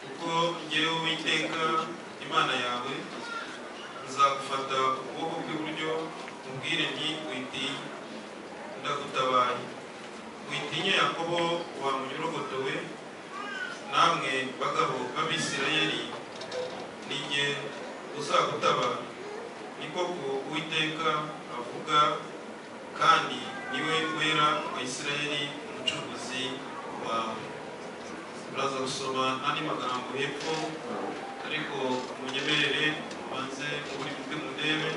kuko ngewe uwiteka imana yawe nzagufata ukuboko kw'iburyo mubwire nti witinya ndagutabaye witinya yakobo wa munyorogotowe namwe bagabo b'abisirayeli ni jye uzagutabara ni koko uwiteka avuga kandi niwe wera wa isirayeli umucuruzi wawe turaza gusoma andi magambo hepfo ariko munyemerere ubanze muri bwe mundebe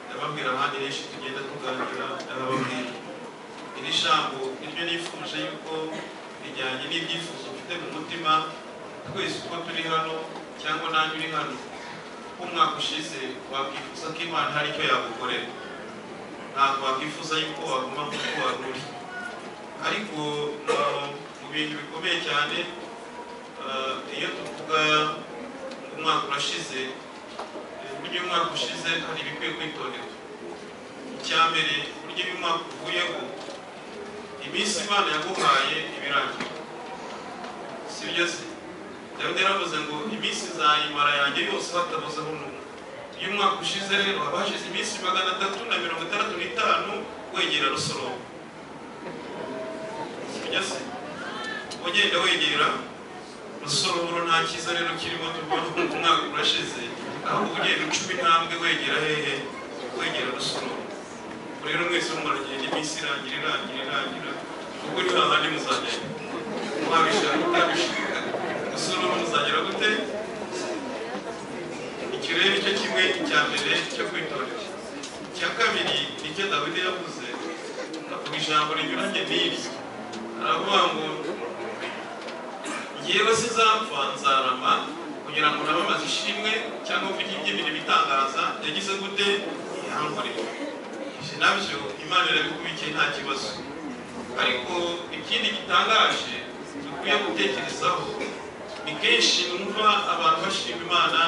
ndababwira ahandi henshi tugenda tuganira ndababwira iri jambo niryo nifuje yuko rijyanye n'ibyifuzo ufite mu mutima twese uko turi hano cyangwa nanjye uri hano ko umwaka ushize wakwifuza ko imana hari icyo yagukorera ntabwo wakwifuza yuko waguma kuko wari uri ariko mu- mu bintu bikomeye cyane ah, iyo tuvuga ngo umwaka urashize eh, burya iyo umwaka ushize hari ibikwiye kwitonderwa icya mbere burya iyo umwaka uvuyeho iminsi imana yaguhaye ibirangira sibyo se dawidi yaravuze ngo iminsi nzayimara yanjye yose hatabuzeho n'umwe iyo umwaka ushize rero haba hashize iminsi magana atatu na mirongo itandatu n'itanu wegera rusoroma sibyo se ugenda wegera rusoromuro nta cyiza rero kirimo tubona ko umwaka urashize ahubwo ugenda ucuma intambwe wegera hehe wegera rusoromuro rero mwese mwaragenda iminsi irangira irangira irangira ubwo ni hahandi muzagenda mwabishaka utabishaka rusoromuro muzagera gute icyo rero nicyo kimwe cya mbere cyo kwitondera icya kabiri nicyo dawidi yavuze avuga ijambo rinyuranye n'iri aravuga ngo yewe sinzapfa nzarama kugira ngo nabamaze ishimwe cyangwa mvuge iby'imirimo itangaza yagize gute yankorera ibyo nabyo imana irabikubikiye nta kibazo ariko ikindi gitangaje dukwiye gutekerezaho ni kenshi numva abantu bashima imana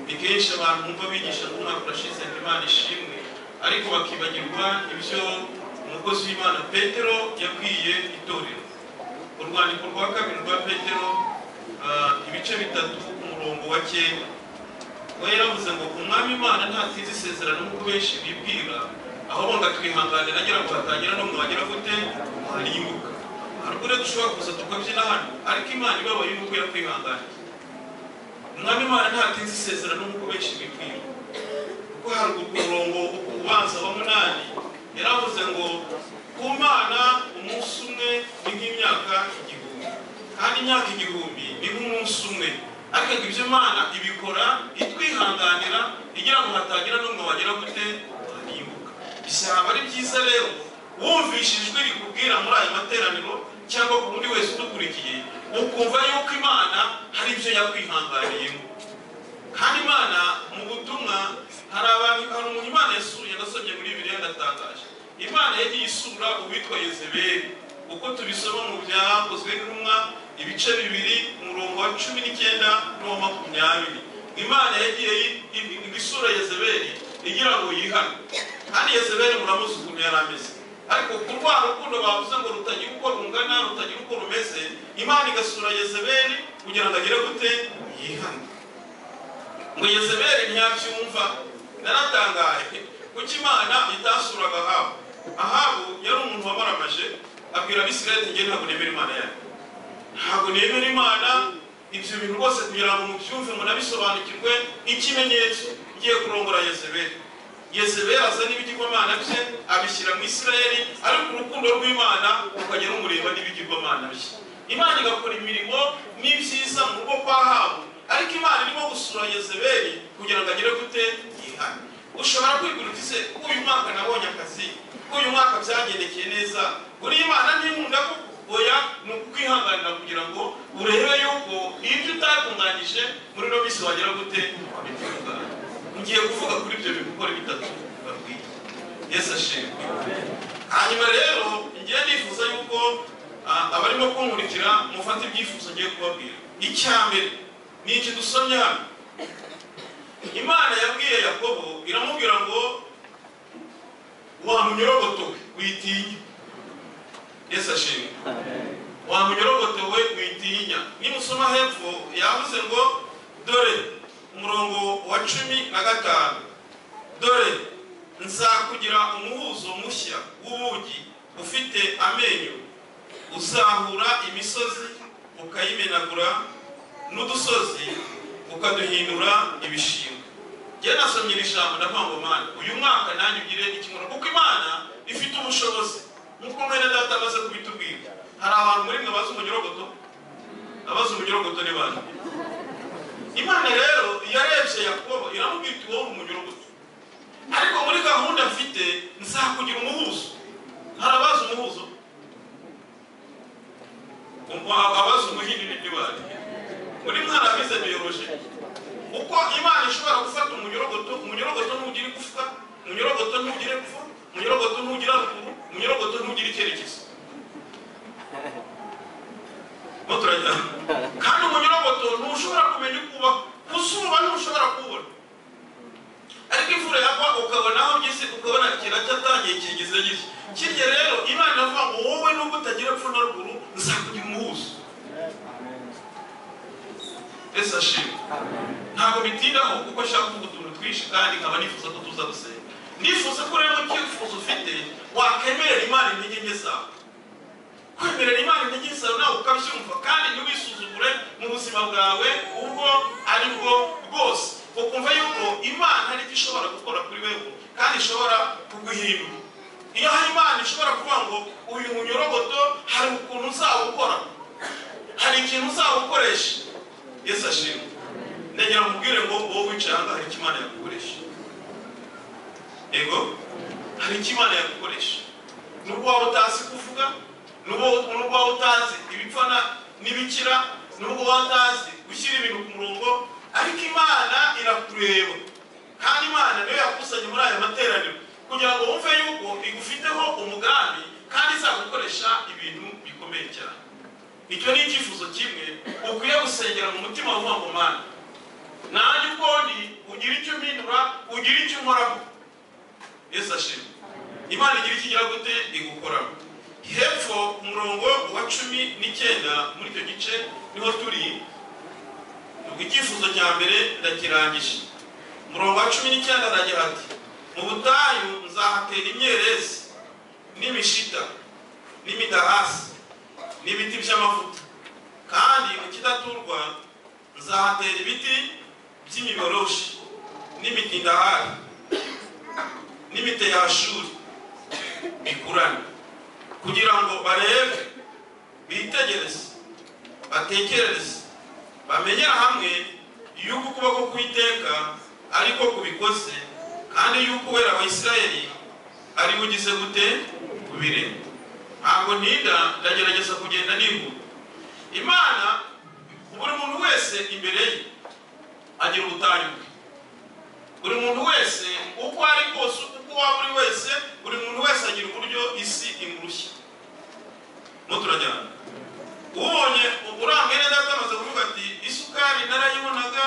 ni kenshi abantu bumva bigisha nk'umwaka urashize ngo imana ishimwe ariko bakibagirwa ibyo umukozi w'imana petero yabwiye itorero urwandiko rwa kabiri rwa petero ah, ibice bitatu umurongo wa kera we yaravuze ngo umwami imana ntatinze isezerano nk'uko benshi bibwira ahubwo ngatwihanganira agira ngo hatangira no mwagera gute mwarimbuka hari ubwo rero dushobora kuza tukabyina hano ariko imana ibabaye nuko yakwihanganira umwami imana ntatinze isezerano nk'uko benshi bibwira kuko hari umurongo ubanza wa munani yaravuze ngo ku mana umunsi umwe ni nk'imyaka igihumbi kandi imyaka igihumbi ni nk'umunsi umwe ariko ngo ibyo imana ibikora itwihanganira igira ngo hatagira n'umwe wagira gute wanibuka bizaba ari byiza rero wumvishijwe rikubwira muri aya materaniro cyangwa ku wundi wese udukurikiye ukumva yuko imana hari ibyo yakwihanganiyemo kandi imana mu butumwa hari abantu hari umuntu imana yasuye nasomye muri bibiliya ndatangaje imana yagiye isura uwitwa yezebeli uko tubisoma mu byakozwe n'intumwa ibice bibiri umurongo wa cumi n'icyenda n'uwa makumyabiri imana yagiye i- i- isura yezebeli igira ngo yihane kandi yezebeli muramuzi ukuntu yari ameze ariko ku rwa rukundo bavuze ngo rutagira uko rungana rutagira uko rumeze imana igasura yezebeli kugira ngo agire gute yihane ngo yezebeli ntiyabyumva naratangaye kuko imana itasuraga ahabu ahabu yari umuntu wamaramaje abwira abisirayeli njye ntabwo nemera imana yawe ntabwo nemera imana ibyo bintu rwose kugira ngo mubyumve munabisobanukirwe ikimenyetso ngiye kurongora yezebeli yezebeli aza n'ibigirwamana bye abishyira mu isirayeli ariko urukundo rw'imana rukajya rumureba n'ibigirwamana bye imana igakora imirimo n'ibyiza mu rugo kwa habu ariko imana irimo gusura yezebeli kugira ngo agere gute yihane ushobora kwigurira utize uyu mwaka nabonye akazi uyu mwaka byagendekeye neza buriya imana ntinkunda kuko oya ni ukukwihanganira kugira ngo urebe yuko ibyo utatunganyije muri ino minsi wagera gute wabitunganya ngiye kuvuga kuri ibyo bigukora bitatu babwiye yesu ashimwe hanyuma rero ngiye nifuza yuko ah, abarimo kunkurikira mufata ibyifuzo ngiye kubabwira icya mbere ni iki dusomye hano imana yabwiye yakobo iramubwira ngo wamunyorogotowe witinye yesu ashimwe wamunyorogotewe witinya nimusoma hepfo yavuze ngo dore umurongo wa cumi na gatanu dore nzakugira umuhuzo mushya w'ubugi ufite amenyo uzahura imisozi ukayimenagura n'udusozi ukaduhindura ibishingwe njye nasomye iri jambo ndavuga ngo mana uyu mwaka nanjye ugire ikimura kuko imana ifite ubushobozi nk'uko mwene data amaze kubitubwira hari abantu muri mwe bazi umunyorogoto abazi umunyorogoto ni bane imana rero yarebye yakobo iramubwira iti wowe umunyorogoto ariko muri gahunda mfite nzakugira umuhuzo hari abazi umuhuzo Umu- abazi umuhindi ni bane muri mwe hari abize biyoroje uko imana ishobora gufata umunyorogoto umunyorogoto ntugire igufwa umunyorogoto ntugire epfo umunyorogoto ntugire haruguru umunyorogoto ntugire icyerekezo Mo turajyana. kandi umunyorogoto ntushobora kumenya uko ubaho kuzuba ntushobora kubona ariko imvura yagwa ukabona aho ugeze ukabona kiracyatangiye kigeze gishya kirya rero imana iravuga ngo wowe nubwo utagira epfo na ruguru nzakugira umuhuzo ese ashimwe ntabwo bitindaho kuko nshaka kuvuga utuntu twinshi kandi nkaba nifuza ko tuza gusenga nifuza ko rero icyifuzo ufite wakwemerera imana intege nke zawe kwemerera imana intege nke zawe nawe ukabyumva kandi ntiwisuzugure mu buzima bwawe ubwo ari bwo bwose ukumva yuko imana hari icyo ishobora gukora kuri wewe kandi ishobora kuguhindura iyo hari imana ishobora kuvuga ngo uyu munyorogoto hari ukuntu uzawukora hari ikintu uzawukoresha yesu ashimwe ndagira ngo mubwire ngo wowe wicaye aha hari icyo imana yagukoresha yego hari icyo imana yagukoresha nubwo waba utazi kuvuga nubwo nubwo waba utazi ibipfana n'ibikira nubwo waba utazi gushyira ibintu ku murongo ariko imana irakureba kandi imana niyo yakusanye muri aya materaniro kugira ngo wumve yuko igufiteho umugambi kandi izagukoresha ibintu bikomeye cyane icyo ni icyifuzo kimwe ukwiye gusengera mu mutima wavuga ngo mana nanjye ubwo ndi ugira icyo umpindura ugira icyo unkoraho yesu ashimwe imana igira icyo igira gute igukoraho hepfo ku murongo wa cumi n'icyenda muri icyo gice niho turi ubwo icyifuzo cya mbere ndakirangije umurongo wa cumi n'icyenda aragira ati mu butayu nzahatera imyerezi n'imishita n'imidahasi n'ibiti by'amavuta kandi mu kidaturwa nzahatera ibiti by'imiboroshi n'imitindahari n'imiteyashuri bikurane kugira ngo barebe bitegereze batekerereze bamenyera hamwe yuko ukuboko kw'iteka ariko kubikoze kandi yuko uwera wa isirayeli ari bugize gute kubireba ntabwo ntinda ndagerageza kugenda nihuta imana buri muntu wese imbere ye agira ubutayu bwe buri muntu wese uko ari kose uko waba uri wese buri muntu wese agira uburyo isi imurushya mo turajyana ubonye uburangaye neza atamaze kuvuga ati isukari narayibonaga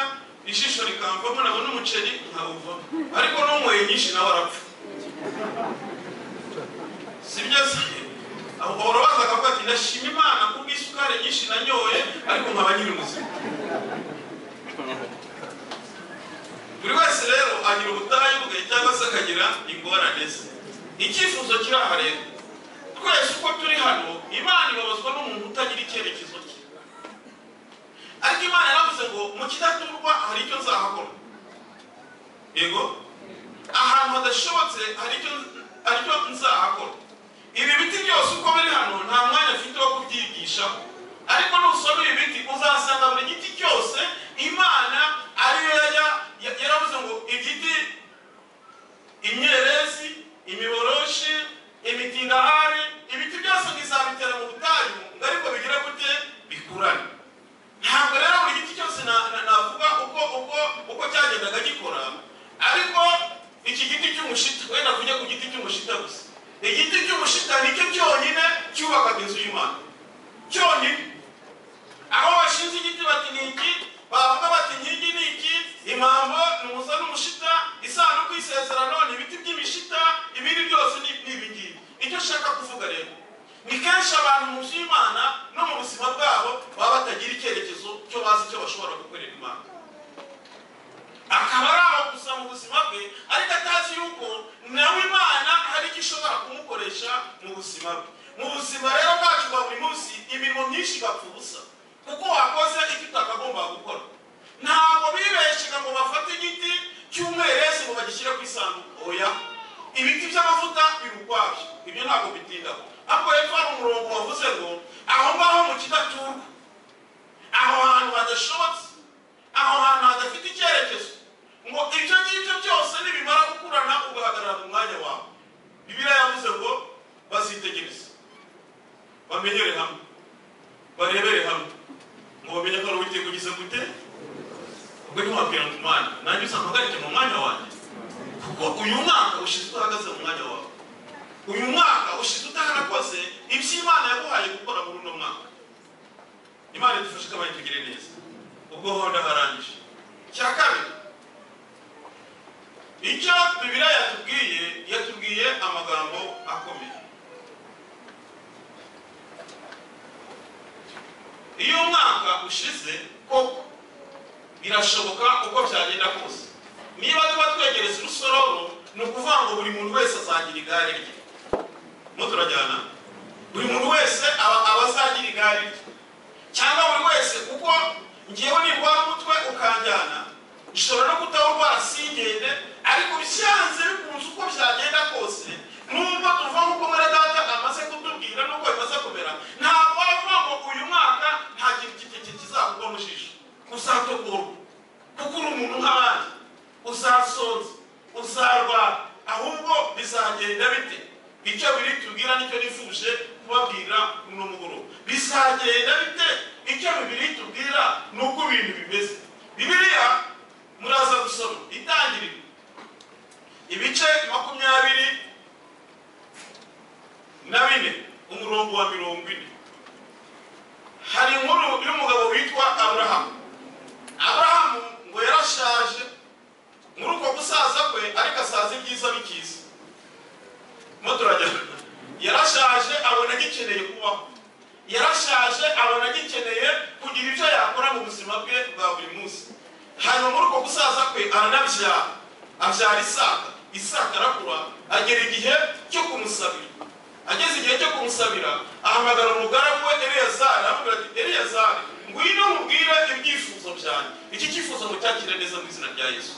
ijisho rikamvamo nabona umuceri nkawuvamo ariko n'unyweye nyinshi nawe arapfa si byo se urabaza akavuga ati ndashima imana kubw'isukari nyinshi nanyoye ariko nkaba nyiri muzima buri wese rero agira ubutayu bwe cyangwa se akagira ingorane ze icyifuzo kiri aha rero twese uko turi hano imana ibabazwa n'umuntu utagira icyerekezo cye ariko imana yaravuze ngo mu kidaturwa hari icyo nzahakora yego ahantu hadashobotse hari icyo hari icyo nzahakora ibi biti byose uko biri hano nta mwanya mfite wo kubyigishaho ariko nusoma ibi biti uzasanga buri giti cyose imana ariyo yajya- ya- yaravuze ngo igiti imyerezi imiboroshi imitindahari ibiti byose ngizabitera mu butayu ngo ariko bigire gute bikurane ntabwo rero buri giti cyose na- na- navuga uko uko uko cyagendaga gikora ariko iki giti cy'umushita wenda kujya ku giti cy'umushita gusa igiti cy'umushita nicyo cyonyine cyubakaga inzu y'imana cyonyine aho bashinze igiti bati ni iki bavuga bati inkingi ni iki impambo ni umusa n'umushita isanduku y'isezerano ni ibiti by'imishita ibindi byose ni ni ibi ngibi icyo ashaka kuvuga rero ni kenshi abantu mu by'imana no mu batagira icyerekezo cyo bazi icyo bashobora gukorera imana akaba ari aho gusa mu buzima bwe ariko atazi yuko nawe imana hari icyo ishobora kumukoresha mu buzima bwe mu buzima rero bwacu bwa buri munsi imirimo myinshi igapfa ubusa kuko wakoze icyo utakagomba gukora ntabwo bibeshaga ngo bafate igiti cy'umwerezi ngo bagishyire ku isanduku oya ibiti by'amavuta biri ukwabyo ibyo ntabwo bitindaho ariko hepfo hari umurongo wavuze ngo aho ngaho mu kidaturwa aho hantu hadashobotse aho hantu hadafite icyerekezo ngo ibyo ngibyo byose nibimara gukurana ugahagarara mu mwanya wawe bibiriya yavuze ngo bazitegereze bamenyere hamwe barebere hamwe ngo bamenye ko ari uwiteka ugize gute ubwo ntiwabwira ngo umwana nanjye usanga uhagarike mu mwanya wanjye kuko uyu mwaka ushize udahagaze mu mwanya wawe uyu mwaka ushize utaharakoze ibyo imana yaguhaye gukora muri uno mwaka imana idufashe ikabaye tugire neza ubwo ho ndaharangije cya kabiri icyo bibiliya yatubwiye yatubwiye amagambo akomeye iyo umwaka ushize koko birashoboka uko byagenda kose niba tuba twegereza urusororo ni ukuvuga ngo buri muntu wese azagira igare rye mo turajyana buri muntu wese aba aba azagira igare rye cyangwa buri wese kuko ngewe nirwara umutwe ukanjyana nshobora no kutawurwara singende ariko byanze bikunze uko byagenda kose nubwo tuvuga nk'uko mwere data amaze kutubwira n'uko bimaze kumera ntabwo wavuga ngo uyu mwaka nta kintu kiti kizakugwa mu jisho uzatokorwa kuko uri umuntu nk'abandi uzasonza uzarwara ahubwo bizagenda bite icyo biri tubwira nicyo nifuje kubabwira uno mugoroba bizagenda bite icyo bibiri tubwira ni uko ibintu bimeze bibiliya muraza gusoma itangiriro ibice makumyabiri na bine umurongo wa mirongo ine hari inkuru y'umugabo witwa aburahamu aburahamu ngo yarashaje muri uko gusaza kwe ariko asaza ibyiza bikiza muturajyana yarashaje abona agikeneye kubaho yarashaje abona agikeneye kugira ibyo yakora mu buzima bwe bwa buri munsi hanyuma muri uko gusaza kwe aranabyara abyara isaka isaka arakura agera igihe cyo kumusabira ageze igihe cyo kumusabira ahamagara umugaragu we eleyazari aramubwira ati eleyazari ngwino nkubwire ibyifuzo byanjye iki cyifuzo mucyakire neza mu izina rya yesu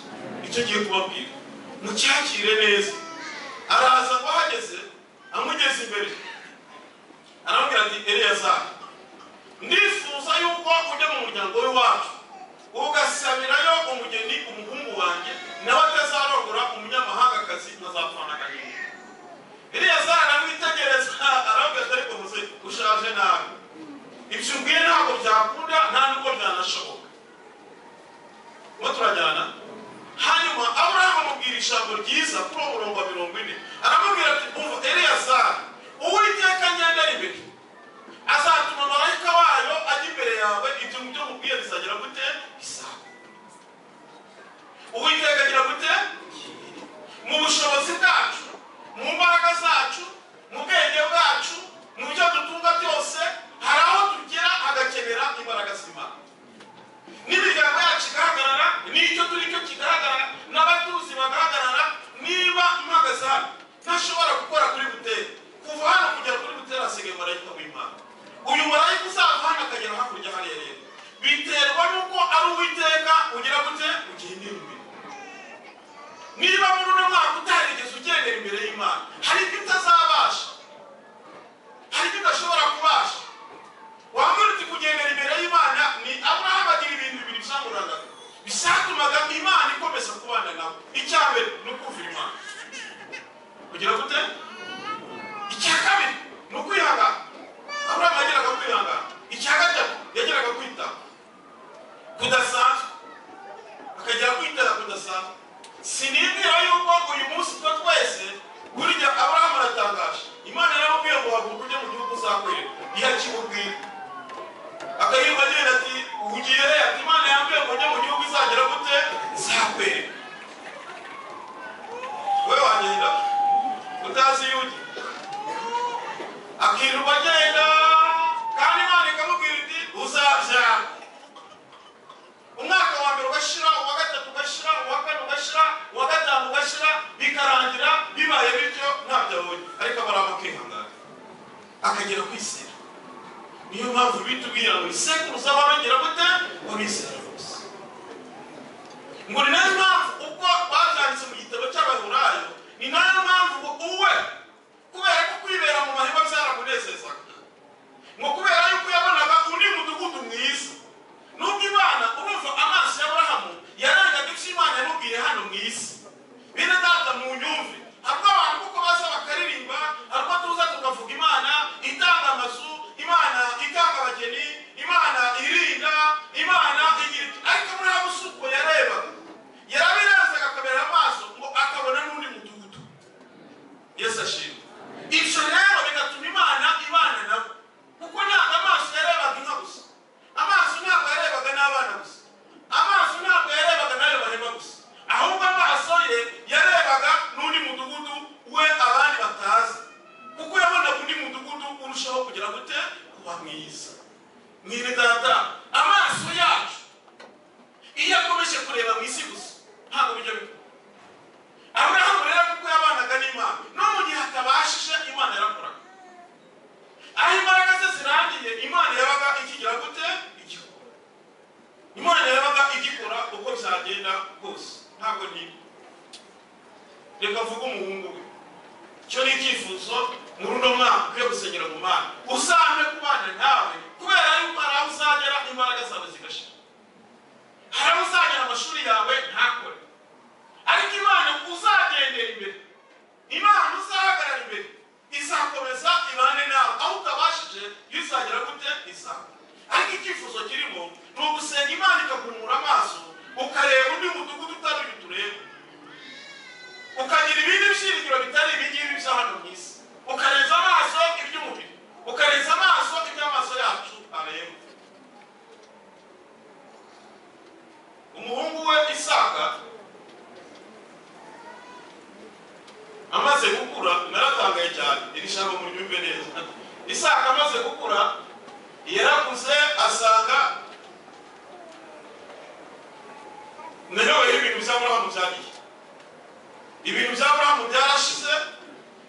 icyo ngiye kubabwira mucyakire neza araza aho ahageze amugeze imbere aramubwira ati eleyazari ndifuza yuko ujya mu muryango w'iwacu ugasabirayo umugeni umuhungu wanjye nawe atazarongora umunyamahangakazi nkazapfana agahinda eleyazari aramwitegereza aramubwira ati ariko muze ushaje nabi ibyo ubwiye ntabwo byakunda nta n'ubwo byanashoboka uwo turajyana hanyuma aburahamu amubwira ijambo ryiza kuri uwo murongo wa mirongo ine aramubwira ati umva eleyazari uwiteka ngendera imbere azatuma marayika wayo ajya imbere yawe ibyo ngibyo mubwiye bizagira gute bizaba uwiteka agira gute mu bushobozi bwacu mu mbaraga zacu mu bwenge bwacu mu byo dutunga byose hari aho tugera hagakenera imbaraga z'imana n'imiryango yacu igahagarara n'icyo turi cyo kigaragara n'abatuzi bagahagarara niba mpagaze hano ntashobora gukora kuri buteri kuva hano kugera kuri buteri hasigaye marayika w'imana uyu marayika uzava hano akagera hakurya hariya rero biterwa n'uko ari uwiteka ugira gute ugenda imbere niba muri uno mwaka utarigeze ugendera imbere y'imana hari ibyo utazabasha hari ibyo udashobora kubasha wamuruti kugendera imbere y'imana ni aburahamu agira ibintu bibiri byamurangaga byatumaga imana ikomeza kubana nawe icya mbere ni ukumva imana kugira gute icya kabiri ni ukwihangana aburahamu yageraga kwihangana icya gatatu yageraga kwita kudasanzwe akagera kwitara kudasanzwe sinibwira yuko uyu munsi twa twese burya aburahamu aratangaje imana yaramubwiye ngo haguruka ujye mu gihugu uzakorera iyo akimubwira akayirwa agira ati ugiye ati imana yambwiye ngo ujye mu gihugu izagera gute nzakwera we wagenda utazi iyo ujya akirirwa agenda kandi imana ikamubwira iti uzabyara barongera kwizera niyo mpamvu bitubwira ngo isekuruza barongera gute babizera bose ngo ni nayo mpamvu ubwo babyanditse mu gitabo cy'abahurayo ni nayo mpamvu uwe kubera ko kwibera mu mahema byaramunezezaga ngo kubera yuko yabonaga undi mudugudu mwiza nubwo imana urumva amaso ya burahamu yarangaga ibyo imana yamubwiye hano mu isi bene data mu nyumve harwo abantu kuko baza bakaririmba harwo tuza tukavuga imana itanga amazu imana itanga abageni imana irinda imana igira iki ariko burahamu si uko yarebaga yarabirazaga akabera amaso ngo akabona n'undi mudugudu yesu ashimwe ibyo rero bigatuma imana ibana nabo kuko ntabwo amaso yarebaga inka gusa amaso ntabwo yarebaga n'abana gusa amaso ntabwo yarebaga n'ayo bareba gusa ahubwo amaso ye yarebaga n'undi mudugudu we abandi batazi kuko yabonaga undi mudugudu urushaho kugira gute kuba mwiza mwene data amaso yacu iyo akomeje kureba mu isi gusa ntabwo bijya bikora aburahamu rero kuko yabanaga n'imana no mu gihe atabashije imana yarakoraga aho imbaraga ze zirangiye imana yabaga ikigira gute igikora imana yabaga igikora uko byagenda kose ntabwo niba reka mvuge umuhungu we icyo ni icyifuzo muri uno mwaka ukwiye gusengera mu mana uzambe kubana nawe kubera yuko hari aho uzagera imbaraga zawe zigashira hari aho uzagera amashuri yawe ntakore ariko imana uzagendera imbere imana uzahagarara imbere izakomeza ibane nawe aho utabashije yo izagera gute izakora ariko icyifuzo kirimo ni ugusenga imana ikakunura amaso ukareba undi mudugudu utari uyu tureba ukagira ibindi byiringiro bitari ibingibi bya hano mu isi ukarenza amaso iby'umubiri ukarenza amaso iby'amaso yacu areba umuhungu we isaka amaze gukura naratangaye cyane iri shyamba muryumve neza isaka amaze gukura yarakuze asanga nayowe ibintu bya burahamu byagiye ibintu bya burahamu byarashize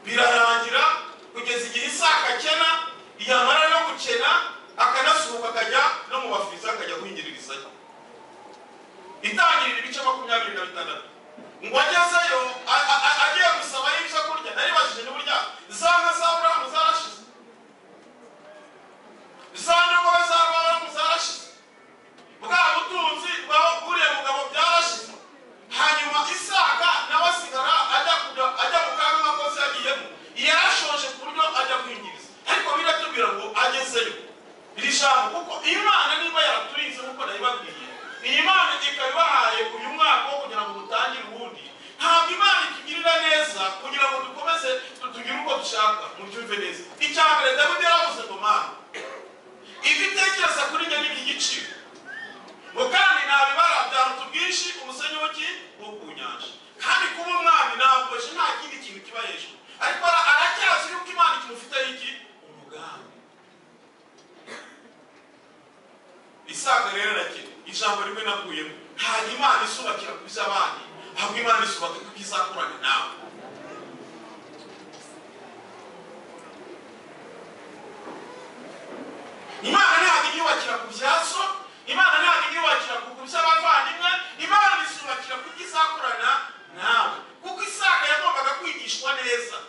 birarangira kugeza igihe isaka akena yamara no gukena akanasuhuka akajya no mu bafiriza akajya guhingiririzayo itangirira ibice makumyabiri na bitandatu ngo agezeyo a- a- a- agiye gusaba y'ibyo kurya naribajije n'uburya za nka za burahamu zarashize za ndogobe za burahamu zarashize bwa butunzi bwa buriya mugabo byarashize hanyuma isaka nawe asigara ajya kujya ajya mu kaga nk'akoze yagiyemo yarashoje ku buryo ajya kwingiriza ariko biratubwira ngo agezeyo iri jambo kuko imana niba yaraturinze nk'uko nayibabwiye iyi imana ikaba ibahaye uyu mwaka wo kugira ngo mutangire uwundi ntabwo imana itugirira neza kugira ngo dukomeze tugire uko dushaka mubyumve neza icya mbere dawidi yaravuze ngo mana ibyo utekereza kuri njye ni iby'igiciro ngo kandi nta bibara byaruta ubwinshi umusenyi w'iki wo ku nyanja kandi kuba umwami ntabwoje nta kindi kintu kiba hejuru ariko ara- arakeraza yuko imana ikintu ufiteho iki umugambi isaga rero rakena ijambo rimwe naguyemo ntabwo imana isubakira ku by'abandi ahubwo imana isubaka ku byizakorana nawe imana ntabwo inyubakira ku byazo imana ntabwo inyubakira ku ku by'abavandimwe imana isubakira ku byo izakorana nawe kuko isaka yagombaga kwigishwa neza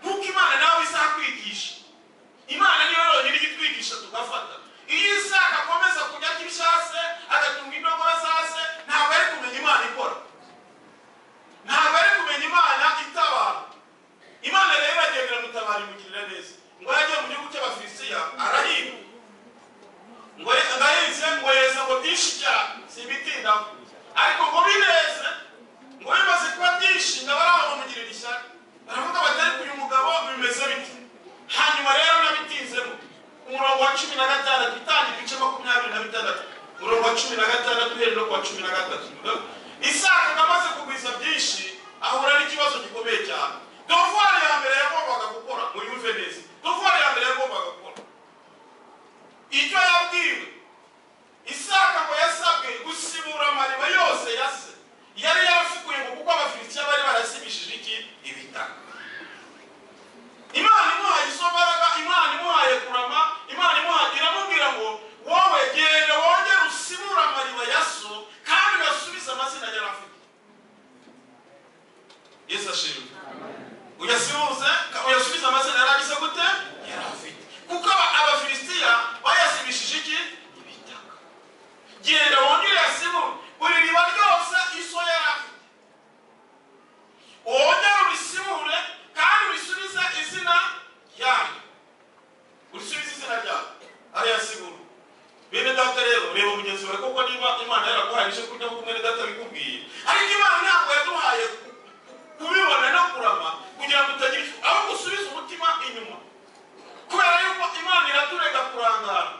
nkuko imana nawe izakwigisha imana niyo yonyine ijya itwigisha tugafata iyo isaka akomeza kujya arya ibyase agatunga indogobe zase ntabwo ari kumenya imana ikora ntabwo ari kumenya imana itabara imana rero iragendera mutabara imugirira neza ngo yagiye mu gihugu cy'abafilisitiya arahinga ngo ye- ndahinze ngo yeze ngo byinshi cyane simbitindaho ariko ngo bineze ngo bimaze kuba byinshi ndabaraho bamugirira ishyaka baravuga bati ariko uyu mugabo bimeze bite hanyuma rero nabitinzemo umurongo wa cumi na gatandatu itangira ibice makumyabiri na bitandatu umurongo wa cumi na gatandatu uhereye no ku wa cumi na gatatu isaka amaze kugwiza byinshi ahura n'ikibazo gikomeye cyane dovwari ya mbere yagombaga gukora ngo yumve neza dovwari ya mbere yagombaga gukora icyo yabwiwe isaka ngo yasabwe gusibura amariba yose ya se yari yarafukuye ngo kuko abafilisitiya bari barasibishije iki ibitaka imana imuhaye izo mbaraga imana imuhaye imana yaraguhaye kurya nk'uko mwene data bikubwiye ariko imana ntabwo yaduhaye kubibona no kurama kugira ngo utagira icyo ahubwo usubize umutima inyuma kubera yuko imana iratureka kurangara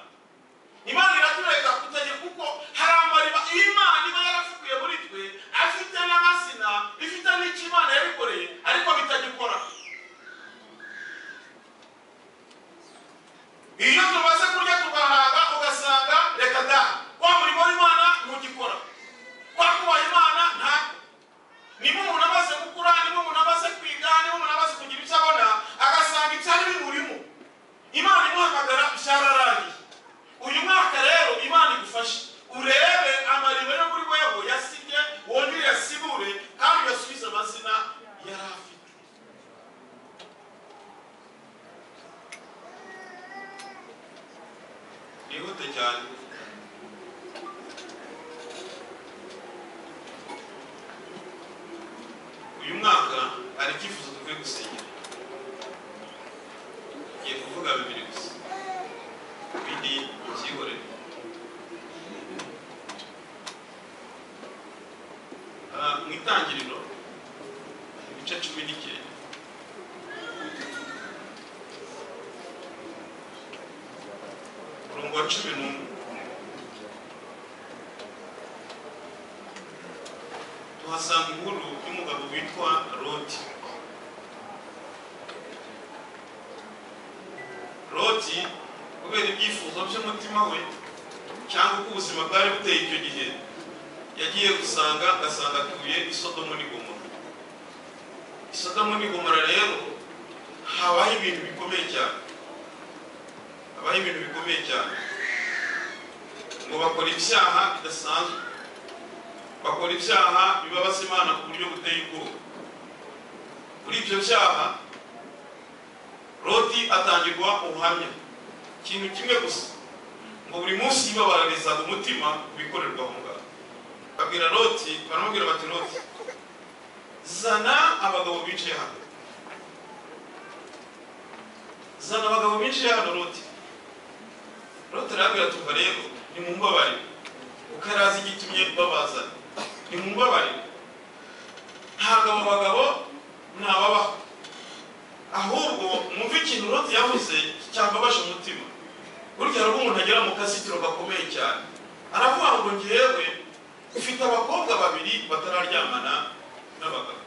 imana iratureka kutagira kuko hari amariba iyo imana iba yarafukuye muri twe afite n'amasina ifite n'icyo imana yabikoreye ariko bitagikora iyo tumaze kurya tugahaga ugasanga reka da wa murimo w'imana ntugikora wakubaha imana ntabwo niba umuntu amaze gukura niba umuntu amaze kwiga niba umuntu amaze kugira icyo abona agasanga ibyari bimurimo imana imuhamagara byararangiye uyu mwaka rero imana igufashe urebe amariba yo muri wewe yasibye wongere uyasibure kandi uyasubize amazina yari afite bwihute cyane uyu mwaka hari icyifuzo dukwiye gusenyera tugiye kuvuga bibiri gusa ibindi mubyihorere Ah, mu itangiriro ibice cumi n'icyenda umurongo wa cumi n'umwe tuhasanga inkuru y'umugabo witwa loti loti kubera ibyifuzo by'umutima we cyangwa uko ubuzima bwari buteye icyo gihe yagiye gusanga agasanga atuye i sodomu n'i gomora i sodomu n'i gomora rero habaho ibintu bikomeye cyane habaho ibintu bikomeye cyane ngo bakora ibyaha bidasanzwe bakora ibyaha bibabaza imana ku buryo buteye ubwoba muri ibyo byaha loti atangirwa ubuhamya ikintu kimwe gusa ngo buri munsi yibabararizaga umutima ku bikorerwa aho ngaho babwira loti baramubwira bati loti zana abagabo bicaye hano zana abagabo binjiye hano loti loti arabwira tuva rero nimumbabarire kuko arazi igitumye babazana nimumbabarire ntabwo abo bagabo ntababaho ahubwo mwumve ikintu loti yavuze cyababaje umutima burya hari ubwo umuntu agera mu kazitiro gakomeye cyane aravuga ngo njyewe ufite abakobwa babiri batararyamana n'abagabo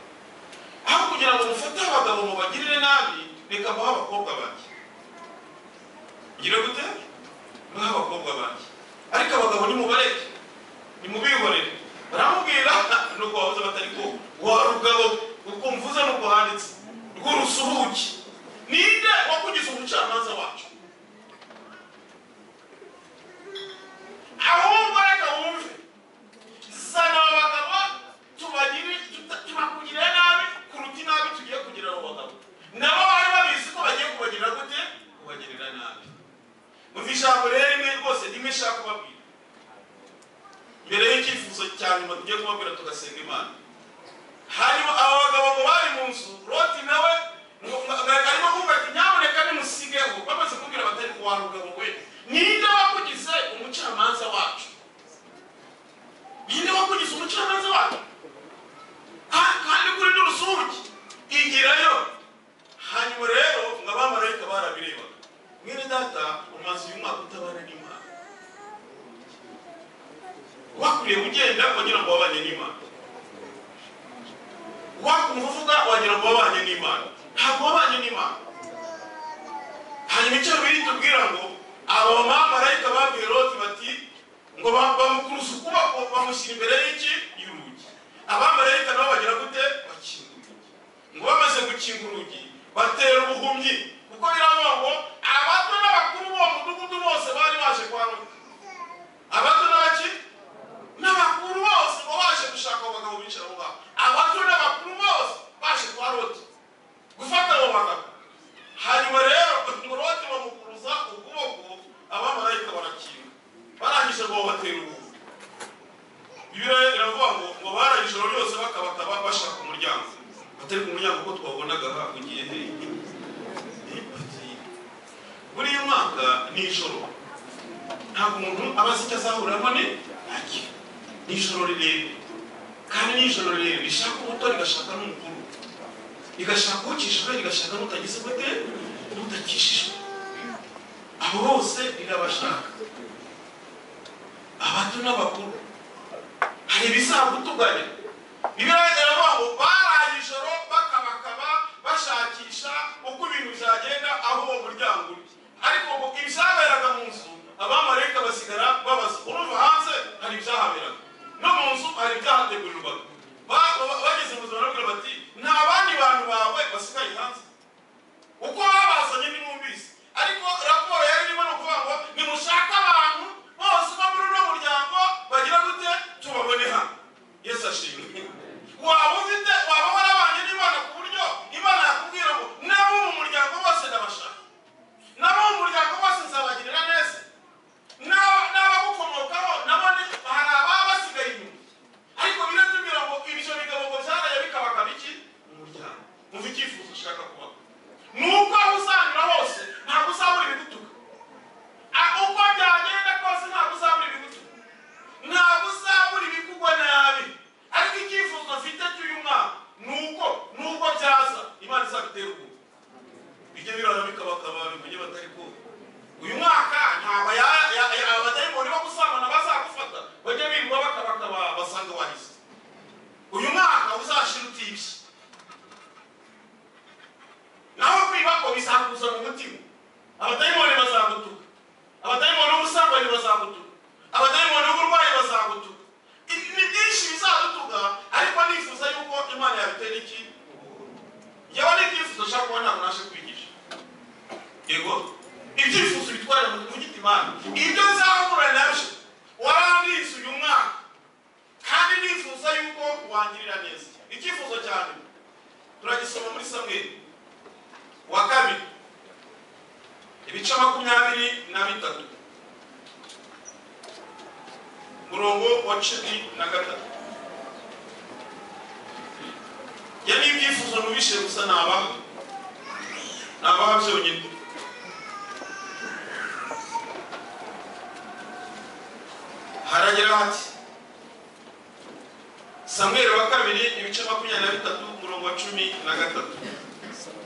aho kugira ngo mufate abagabo mubagirire nabi reka muhe abakobwa banjye ngire gute muhe abakobwa banjye ariko abagabo nimubareke nimubihorere baramubwira nuko wabuze batari ko wa rugabo uko mvuze nuko handitse rw'urusuhuke ninde wakugize umucamanza wacu ahubwo reka wumve zana abo bagabo tubagire tuta- tubakugirire nabi kuruta inabi tugiye kugira abo bagabo nabo bari babizi ko bagiye kubagirira gute kubagirira nabi muva ijambo rero rimwe rwose rimwe ishaka kubabwira mbere y'icyifuzo cya nyuma tugiye kubabwira tugasenga imana hanyuma aba bagabo ngo bari mu nzu roti nawe ngo- ngo- arimo kuvuga ati nyamuneka nimusigeho bamaze kumbwira batari kuwa rugabo we ninde wakugize umucamanza wacu ninde wakugize umucamanza wacu Ah, kandi kuri n'urusugi igirayo hanyuma rero ngo abamarayika barabirebaga mwene data umaze uyu mwaka utabana n'imana wakuriye ugenda wagira ngo wabanye n'imana wakumva uvuga wagira ngo wabanye n'imana ntabwo wabanye n'imana hanyuma icyo biri tubwira ngo aba bamamarayika babwiye loti bati ngo ba- bamukuruza ukuboko bamushyira imbere y'iki y'urugi abamarayika nabo bagira gute bakinga urugi ngo bamaze gukinga urugi batera ubuhumyi kuko biravuga ngo abato n'abakuru b'uwo mudugudu bose bari baje kwa loti abato n'abaki n'abakuru bose ngo baje gushaka abo bagabo bicara aho ngaho abato n'abakuru bose baje kwa loti gufata abo bagabo hanyuma rero umuroti bamukuruza ukuboko abamarayika barakinga barangije ngo babatera ubuvu bibiliya iravuga ngo ngo baraye ijoro ryose bakabakaba bashaka umuryango batari ku muryango kuko twabonaga hahugiye he Bati, buriya mwaka ni ijoro ntabwo umuntu aba azi icyo azahuramo ni ntakire n'ijoro rirerire kandi n'ijoro rirerire rishaka umuto rigashaka n'umukuru rigashaka ucishijwe rigashaka n'utagize gute n'utakishijwe abo bose rirabashaka abato n'abakuru hari ibizagutuganya bigaragara babo baraye ijoro bakabakaba bashakisha uko ibintu byagenda aho uwo muryango uri ariko ubu ibizaberaga mu nzu abamarayika basigara babaza urumva hanze hari ibyahaberaga no mu nzu hari ibyahategurirwaga Ba- ba- bageze mu buzima barabwira bati nta bandi bantu bawe basigaye hanze uko babazanye nimwumvise ariko raporo yari irimo ni ukuvuga ngo nimushake abantu bose bo muri uno muryango bagira gute tubabone hano yesu ashimwe waba ufite waba warabanye n'imana ku buryo imana yakubwira ngo nabo mu muryango bose ndabashaka nabo mu muryango bose nzabagirira neza Na- n'abagukomokaho nabo ni- hari ababa basigaye inyuma ariko biratubwira ngo ibyo bigabo ngo byaraye bikabakaba iki umuryango umva icyifuzo ushaka kubaho nuko aho uzanyura hose ntabwo uzabura ibigutuka A- uko byagenda kose ntabwo uzabura ibigutuka ntabwo uzabura ibikugwa nabi ariko icyifuzo mfite cy'uyu mwaka nuko nubwo byaza imana izabitera ubwoba bijya birara bikabakaba bimenye batari kumva uyu mwaka ntabwo ya- ya- ya- abadayimoni bo gusambana bazagufata bajye birirwa bakabakaba basanga wahize uyu mwaka uzashira utibye naho kwiba ko bisakuza mu mutima abadayimoni bazagutuka abadayimoni b'ubusambanyi bazagutuka abadayimoni b'uburwayi bazagutuka Ibi ni byinshi bizadutuka ariko nifuza yuko imana yabitera iki yewe n'ibyifuzo nshaka kuba ntabwo naje kwigisha yego ibyifuzo bitwara mu mu gitimana ibyo nzahura nabyo warandize uyu mwaka kandi nifuza yuko wangirira neza icyifuzo cyane turagisoma muri samweli wa kabiri ibice makumyabiri na bitatu umurongo wa cumi na gatatu ya ni ibyifuzo nubishe gusa ni abaha ni abaha byonyine haragira hati samweli wa kabiri ibice makumyabiri na bitatu umurongo wa cumi na gatatu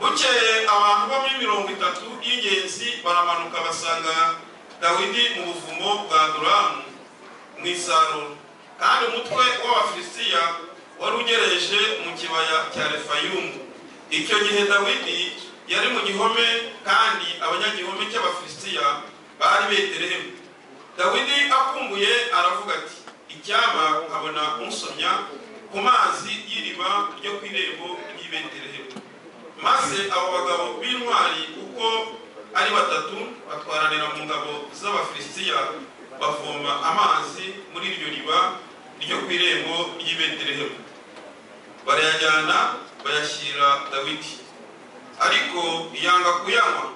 bukeye abantu bo muri mirongo itatu y'ingenzi baramanuka basanga dawidi mu buvumo bwa duramu mu isarura kandi umutwe w'abafilisitiya wari ugereje mu kibaya cya refayumu icyo gihe dawidi yari mu gihome kandi abanyagihome cy'abafilisitiya bari beterehemu dawidi akumbuye aravuga ati icyaba nkabona unsomya ku mazi y'iriba ryo ku irembo ry'i beterehemu maze abo bagabo b'intwari uko ari batatu batwaranira mu ngabo z'abafilisitiya bavoma amazi muri iryo riba ryo ku irembo ry'i betelehemu barayajyana bayashyira dawidi ariko yanga kuyanywa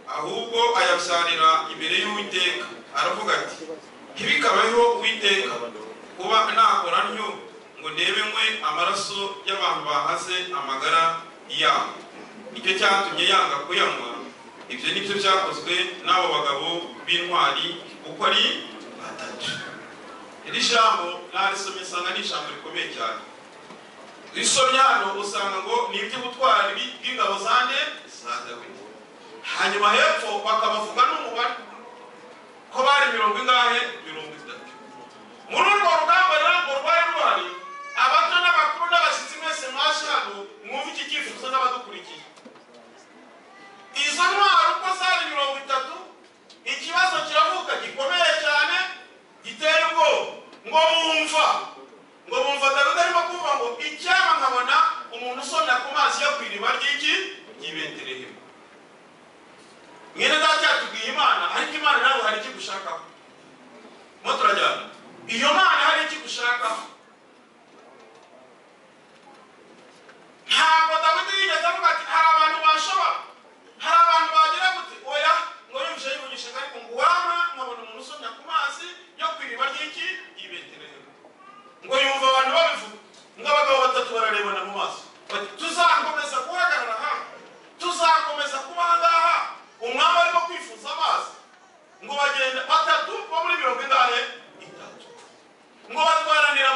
ahubwo ayabyarira imbere y'uwiteka aravuga ati ntibikabeho uwiteka kuba nakora ntyo ngo nebenywe amaraso y'abantu bahaze amagara yabo nicyo cyatumye yanga kuyanywa ibyo nibyo byakozwe n'abo bagabo b'intwari uko ari batatu iri jambo narisomye nsanga ni ijambo rikomeye cyane risomye hano usanga ngo ni iby'ubutwari bw'ingabo zande za dawidi hanyuma hepfo bakabavuga n'umubare ko bari mirongo ingahe mirongo itatu muri urwo rugamba rero ngo rwari ruhari abato n'abakuru n'abashyitsi mwese mwaje hano mwumve iki cyifuzo n'abadukurikiye izo ntwaro uko zari mirongo itatu ikibazo kiravuka gikomeye cyane giteye ubwoba ngo bumva ngo bumva dawidi arimo kuvuga ngo icyaba nkabona umuntu usomya ku mazi yo ku iriba ry'iki ry'ibeterehemu mwene data yatubwiye imana ariko imana nawe hari icyo igushakaho mo turajyana iyo mana hari icyo igushakaho ntabwo dawidi yigeze avuga ati hari abantu bashobora hari abantu bagira gute oya ngo yumvise yivugisha ariko ngo waba nkabona umuntu usomya ku mazi yo ku iriba ry'iki ibeterehemu ngo yumva abantu babivuga ngo abagabo batatu bararebana mu maso bati tuzakomeza guhagarara hano tuzakomeza kuba aha ngaha umwami arimo kwifuza amazi ngo bagende batatu bo muri mirongo ingahe itatu ngo batwaranira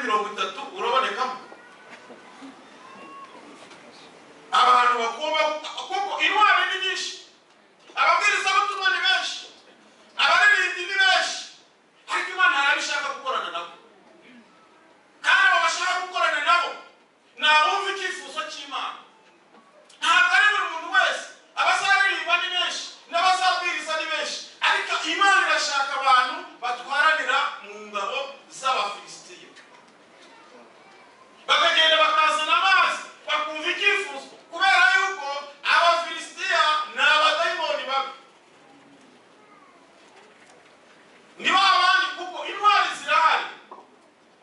mirongo itatu urabonekamo abantu bakuba kuko intwari ni nyinshi ababwirizabutumwa ni benshi abaririmbyi ni benshi ariko imana yarabishaka gukorana nabo kandi abo bashaka gukorana nabo ni abumva icyifuzo cy'imana ntabwo ari buri muntu wese abazaririmba ni benshi n'abazabwiriza ni benshi ariko imana irashaka abantu batwaranira mu ngabo z'abafilisitiya bakagenda bakazana amazi bakumva icyifuzo kubera yuko abafilisitiya ni abadayimoni babi ni ba bandi kuko intwari zirahari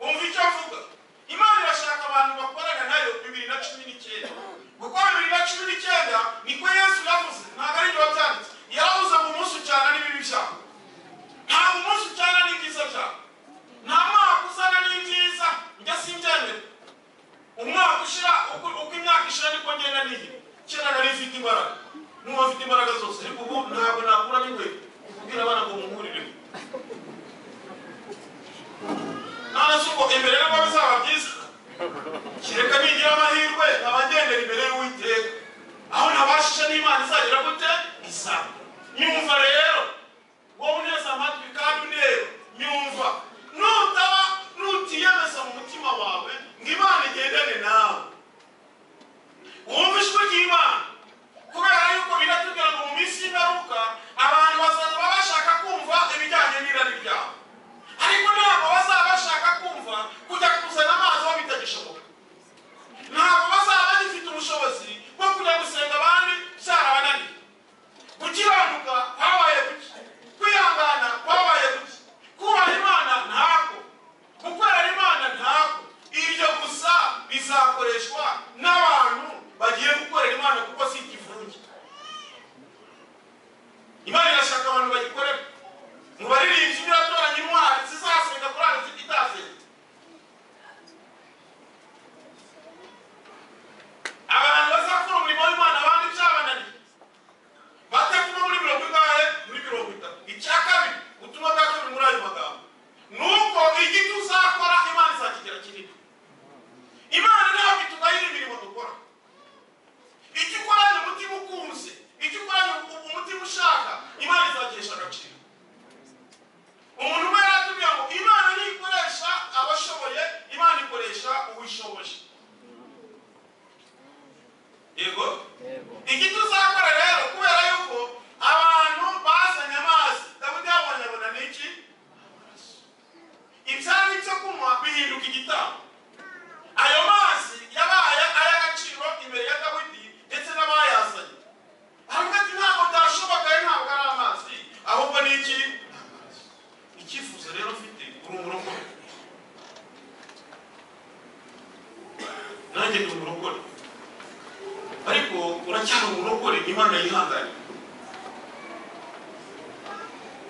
umva icyo avuga imana irashaka abantu bakorana nayo bibiri na cumi n'icyenda kuko bibiri na cumi n'icyenda niko yesu yavuze ntabwo ari ibyo byanditse yaravuze ngo umunsi ucana n'ibibi byawe ntabwo umunsi ucana n'ibyiza byawe nta mwaka uzana n'ibyiza njya simbyemera umwaka ushira uko uko imyaka ishira niko ngenda nigira kera nari mfite imbaraga n'ubu mfite imbaraga zose ariko ubu ntabwo nakura n'inkweto kubwira abana ngo muhurireho narazi ngo imbere nabwo bizaba byiza kereka nigira amahirwe abagendera imbere y'uwiteka aho nabashije n'imana izagira gute izaba nyumva rero wowe uneze amatwi kandi unera nyumva nutaba nutiyemeza mu mutima wawe ngo imana igendane nawe wumva ijwi ry'imana kubera yuko biratubwira ngo mu minsi y'ingaruka abantu bazaba bashaka kumva ibijyanye n'irari ryawe ariko ntabwo bazaba bashaka kumva kujya kuzana amazi aho bitagishoboka ntabwo bazaba bagifite ubushobozi bwo kujya gusenga abandi byarabananiye gukiranuka kwabaye guke kwihangana kwabaye guke kubaha imana ntabwo gukorera imana ntabwo iryo gusa bizakoreshwa n'abantu bagiye gukorera imana kuko si ikivunge imana irashaka abantu bagikorera mu baririmbyi biratoranya intwari zizasenga korali zitasenga abantu bazakora umurimo w'imana abandi byabananiye batekuma muri mirongo ingahe muri mirongo itatu icya kabiri ubutumwa bwa kabiri muri ayo magambo ni uko igiti uzakora imana izakigira kinini imana ntabwo itugayira imirimo dukora icyo ukoranye umutima ukunze icyo ukoranye umutima ushaka imana izakesha agaciro umuntu umwe yaratubwira ngo imana ntikoresha abashoboye imana ikoresha uwishoboje yego igiti uzakora rero kubera yuko abantu bazanye amazi dawudi yabonye abona ni iki Amaraso. ibyari byo kunywa bihinduka igitambo ayo mazi yabaye ay'agaciro imbere ya dawidi ndetse n'abayazanye aravuga ati ntabwo byashoboka ntabwo ari amazi ahubwo ni iki Amaraso. icyifuzo rero mfite uri umurokore nanjye ndi umurokore ariko uracyari umurokore imana yihanganiye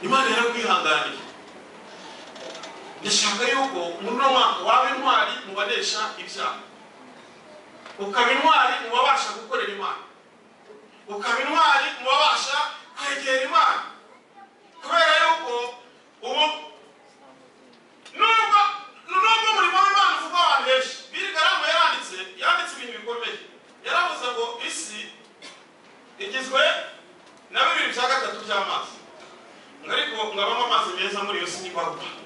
imana yarakwihanganiye ndashaka yuko muri uno mwaka waba intwari mu banesha ibyaha ukaba intwari mu babasha gukorera imana ukaba intwari mu babasha kwegera imana kubera yuko ubu nubwo nubwo umurimo w'imana uvugwa abantu benshi birigaramu yaranditse yanditse ibintu bikomeye yaravuze ngo isi igizwe na bibiri bya gatatu by'amazi ngo ariko ngo abamo amazi meza muri iyo si n'imbarwa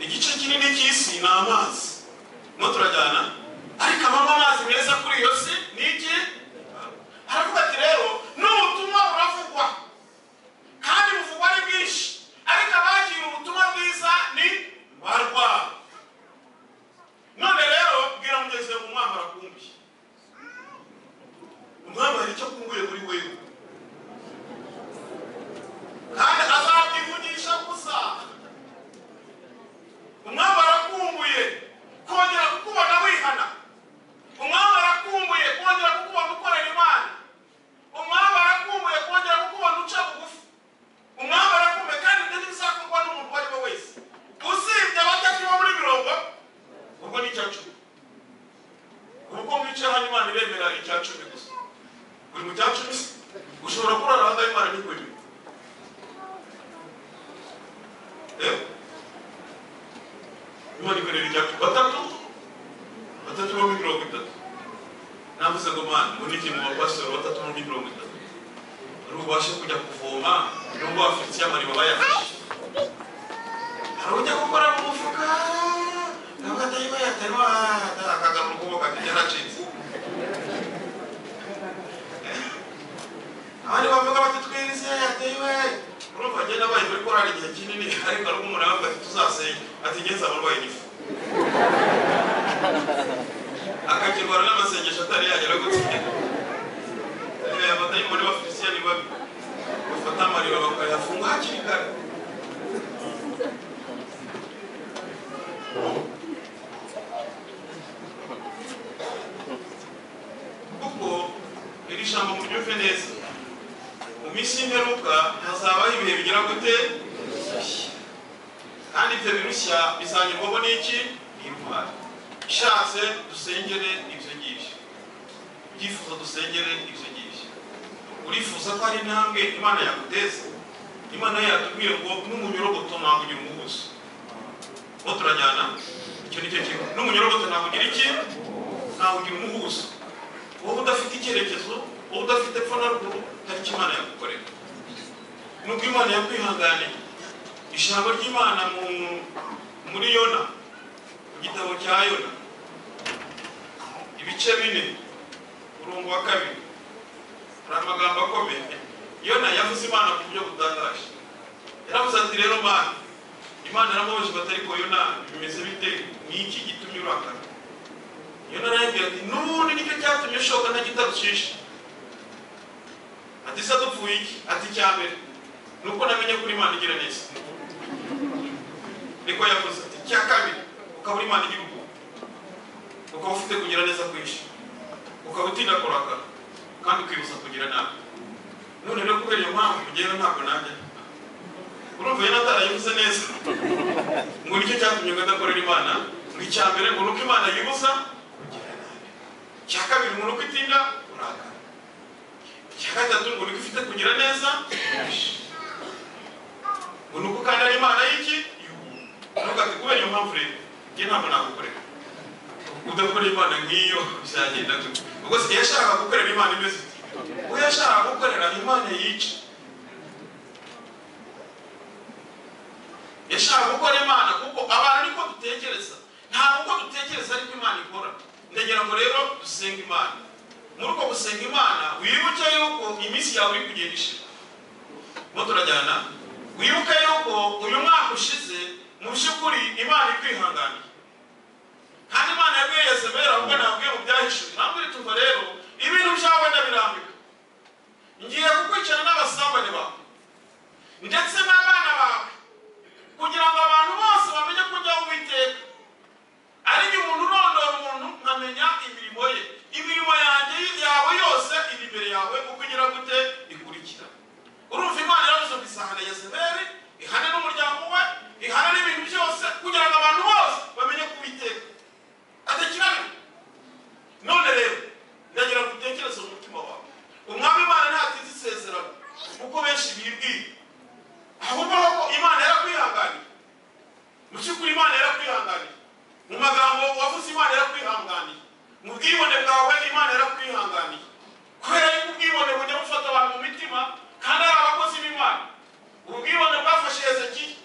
igice kinini cy'isi ni amazi no turajyana ariko abamo amazi meza kuri iyo si ni iki haravuga ati rero n'ubutumwa buravugwa kandi buvugwa ni bwinshi ariko abakira ubutumwa bwiza ni barwa none rero bwira mugenzi wawe ngo umwambaro akumbuye umwambaro icyo akumbuye muri wewe kandi azabyivugisha gusa umwambaro akumbuye kongera kukubona wihana umwambaro akumbuye Eh? ibonikore bitatu batatu batatu bo muri mirongo itatu navuze ngo mana ngo ni mu bapasitoro batatu bo muri mirongo itatu ari ubashe kujya kuvoma nubwo bafite icyamariba bayafashe hari ujya gukora mu mufuka ntabwo atari bayaterwa akagana ukuboko akajya aracitse abandi bavuga bati twize yatewe urumva agenda abaye muri korali igihe kinini ariko ari umuntu aravuga ati tuzasenya ati ngenzi abarwaye igifu akakirwara n'amasengesho atari yagera gutsinda abatayimoni b'abafilisiyani babi bafata amariba bakayafunga hakiri kare kuko iri jambo muryumve neza mu minsi y'imperuka hazabaho ibihe bigera gute kandi ibyo birushya bizanyurwamo n'iki n'intwari ishatse dusengere ibyo ngibyo ibyifuzo dusengere ibyo ngibyo urifuza ko hari intambwe imana yaguteza imana yatubwiye ngo n'umunyorogoto ntabwo ugira umuhuzo uwo turajyana icyo ni cyo kintu n'umunyorogoto ntabwo ugira iki ntabwo ugira umuhuzo wowe udafite icyerekezo wowe udafite epfo na ruguru hari icyo imana yagukorera nubwo imana yakwihanganiye ijambo ry'imana mu muri yona mu gitabo cya yona ibice bine umurongo wa kabiri hari amagambo akomeye yona yavuze imana ku buryo butangaje yaravuze ati rero mana imana iramubaje bati ariko yona bimeze bite ni iki gitumye urakara yona arayibwira ati none nicyo cyatumye ushoka ntagitarucisha ati se dupfuye iki ati icya mbere ni uko namenye ko imana igira neza niko yavuze ati icya kabiri ukaba uri imana igihugu ukaba ufite kugira neza kwinshi ukaba utinda kurakara kandi ukibuza kugira nabi none rero kubera iyo mpamvu mugewe ntabwo najya urumva yari atarayibuze neza ngo nicyo cyatumye ngo adakorera imana ngo icya mbere ngo ni uko imana yibuza kugira nabi icya kabiri ngo ni uko itinda kurakara icya gatatu ngo ni uko ifite kugira neza ngo ni uko kandi ari imana y'iki y'ubuntu nubwo ati kubera iyo mpamvu rero njye ntabwo nagukorera udakora imana nk'iyo bizagenda gute ubwo si yashakaga gukorera imana imeze ite uwo yashakaga gukorera imana yica yashakaga gukora imana kuko abantu niko dutekereza ntabwo uko dutekereza ariko imana ikora ndagira ngo rero dusenga imana muri uko gusenga imana wibuke yuko iminsi yawe iri kugenda ishira mo turajyana wibuke yuko uyu mwaka ushize mu by'ukuri imana ikwihanganiye kandi imana yabwiye yezebeli ahubwo ntabwiye mu byahishuwe ntabwire tuva rero ibintu byawe ndabirambika ngiye kukwicana n'abasambane bawe ndetse n'abana bawe kugira ngo abantu bose bamenye ko ujya uwiteka ari jye umuntu urondora umuntu nkamenya imirimo ye imirimo yanjye yawe yose iri imbere yawe uko igira gute ikurikira urumva imana yaravuze ngo isahane yezebeli ihane n'umuryango we ihane n'ibintu byose kugira ngo abantu bose bamenye ko uwiteka atakirane none rero ndagira ngo utekereze mu mutima wawe umwami imana ntatize isezerano kuko benshi bibwira ahubwo ko imana yarakwihanganiye mu by'ukuri imana yarakwihanganiye mu magambo wavuze imana yarakwihanganiye mu bwibone bwawe imana yarakwihanganiye kubera yuko ubwibone bujya bufata abantu mu mitima kandi ari abakozi b'imana ubu bwibone bwafashe hezekiya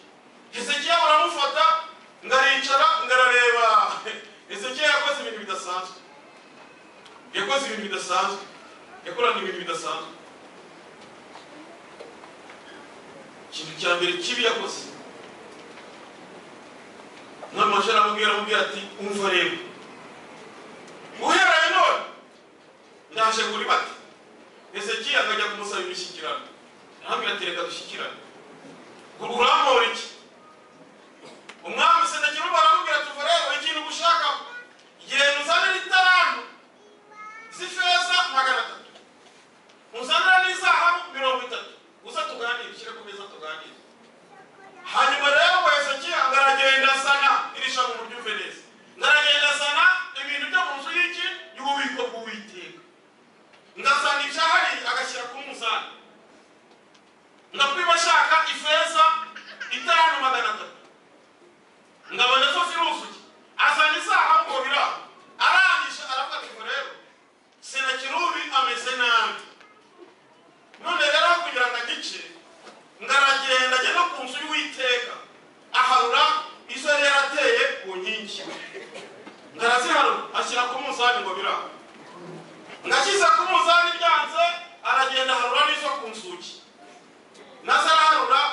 hezekiya baramufata ngaricara ngarareba Ezekiel yakoze ibintu bidasanzwe yakoze ibintu bidasanzwe yakoranye ibintu bidasanzwe ikintu cya mbere kibi yakoze umwami waje aramubwira aramubwira ati umva rero uhereye none ndaje kuri bati Ezekiel akajya kumusaba imishyikirano aramubwira ati reka dushyikirane urampora iki umwami senekiro baramubwira tuva rero ikintu ugushaka genda uzanire italanto z'ifeza magana atatu uzanire n'izahabu mirongo itatu uza tuganire ushyire ku meza tuganire hanyuma rero ngo hezekiya ngo aragenda asana iri jambo muryumve neza ngo aragenda asana ibintu byo mu nzu y'iki y'ububiko bw'uwiteka ngasanga ibyahari agashyira ku munzani ngakwima ashaka ifeza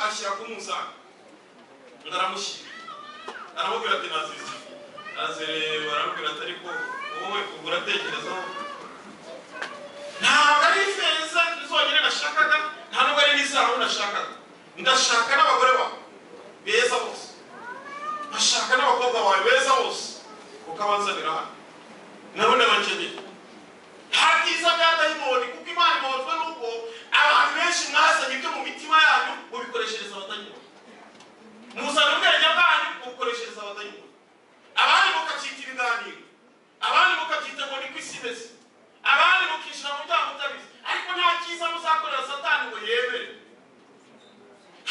asanga undi aramushyira aramubwira ati nazize nazireba aramubwira ati ariko wowe ubwo uratekerezaho ntabwo ari ifeza zonyine nashakaga nta nubwo ari n'izabo nashakaga ndashaka n'abagore bawe beza bose ndashaka n'abakobwa bawe beza bose ukabanzanira hano nabo ndabakeneye nta byiza bya dayimoni kuko imana ibahozwa n'uko abantu benshi mwazanye ibyo mu mitima yanyu mubikoreshereza abadayimoni muzana ubwenge bwanyu mubukoreshereza abadayimoni abandi mukacyita ibiganiro abandi mukabyita ngo ni ko isi imeze abandi mukishyira mu byaha mutabizi ariko nta cyiza muzakorera satani ngo yemere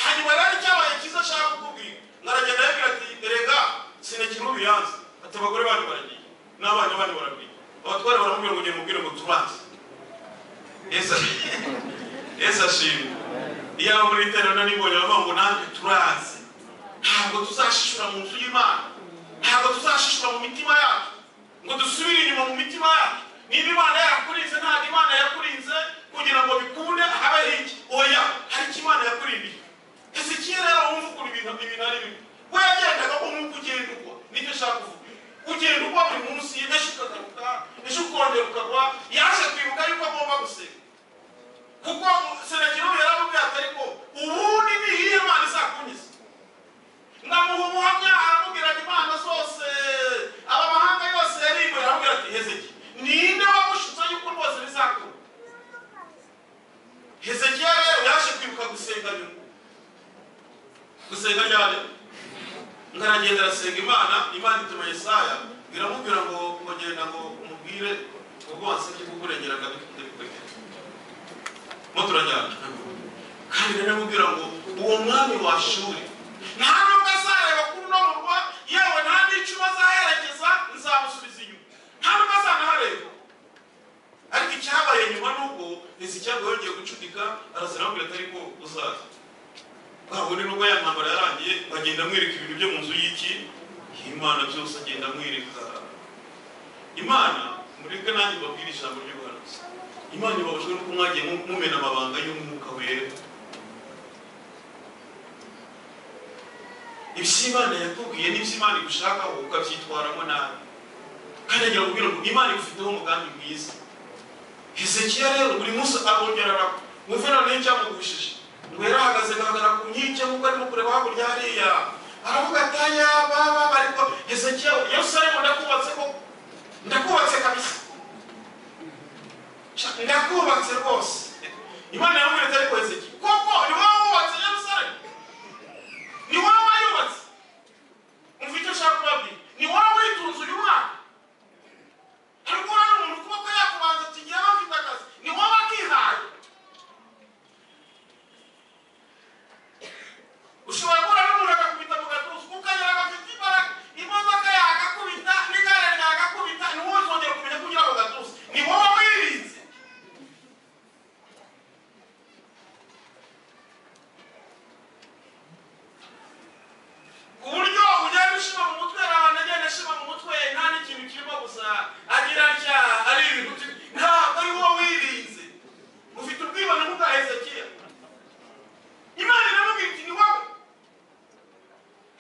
hanyuma rero icyabaye cyiza ashaka kukubwira ngaragenda yabwira ati erega sinekiri ubiyanze ati abagore banyu baragiye n'abana banyu barabwiye abatware baramubwira ngo ugende mubwire ngo tubanze yesu yesu ashimwe iyaba muri iterana nibonye bavuga ngo natwe turazi ntabwo tuzashishura mu nzu y'imana ntabwo tuzashishura mu mitima yacu ngo dusubire inyuma mu mitima yacu niba imana yarakurinze ntabwo imana yakurinze kugira ngo bikunde habe iki oya hari icyo imana yakurindiye hezekiya rero wumva ukuntu ibintu ibintu ari bimwe we yagendaga umwuka ugenda ugwa nicyo ashaka kuvuga ugenda ugwa buri munsi ejo ukagaruka ejo ukongera ukagwa yaje kwibuka yuko agomba gusenga kuko senekiro yaramubwiye ati ariko ubundi ni iyihe mana izakunyuze ndamuha ubuhamya aramubwira ati imana zose aba mahanga yose yarimbuye aramubwira ati hezeki ninde wagushutse yuko rwose bizakura hezekiya rero yaje kwibuka gusenga nyuma gusenga ryari ngo aragenda arasenga imana imana ituma yesaya iramubwira ngo ngo genda ngo umubwire ubwo wasabye kukurengera akadukunde bikwegera mo turajyana kandi rero aramubwira ngo uwo mwami washuri nta nubwo azareba kuri uno murwa yewe nta n'icumu azaherekeza nzamusubiza inyuma nta nubwo azanahareba ariko icyabaye nyuma nuko hezekiya yongeye gucudika araza aramubwira ati ariko uzaza babone nubwo ya ntambara yarangiye bagenda amwereka ibintu byo mu nzu y'iki imana byose agenda amwereka imana mureke nanjye babwire ijambo ry'ubuhanuzi imana ibabajwe nuko mwagiye mu- mumena amabanga y'umwuka wera ibyo imana yakubwiye n'ibyo imana igushakaho ukabyitwaramo nabi kandi agira kubwira ngo imana igufiteho umugambi mwiza hezekiya rero buri munsi abongerera wumve none n'icyamugushije rero ahagaze agaragara ku nkike nk'uko arimo kureba hakurya hariya aravuga ati aya baba ariko hezekiya yerusalemu ndakubatse koko ndakubatse kabisa Sha- ndakubatse rwose imana yaramubwira ati ariko hezekiya koko ni wowe wubatse yerusalemu ni wowe wayubatse umva icyo ushaka kubabwira ni wowe witunze uyu mwaka ariko urabona umuntu ukuboko yakubanza tugiye bafite akazi ni wowe wakihaye ushobora guhura n'umuntu akakubita mu gatuza ukagera agafite imbaraga imodoka yagakubita n'igare ryagakubita ni wowe uzongera kumenya kugira ako gatuza ni wowe wirinze ku buryo ugenda ushima mu mutwe hari abantu agenda ashima mu mutwe nta n'ikintu kirimo gusa agira atya ari ibintu byi- ntabwo ari wowe wirinze ufite ubwibone nk'ubwa hezekiya imana iramubwira iti ni wowe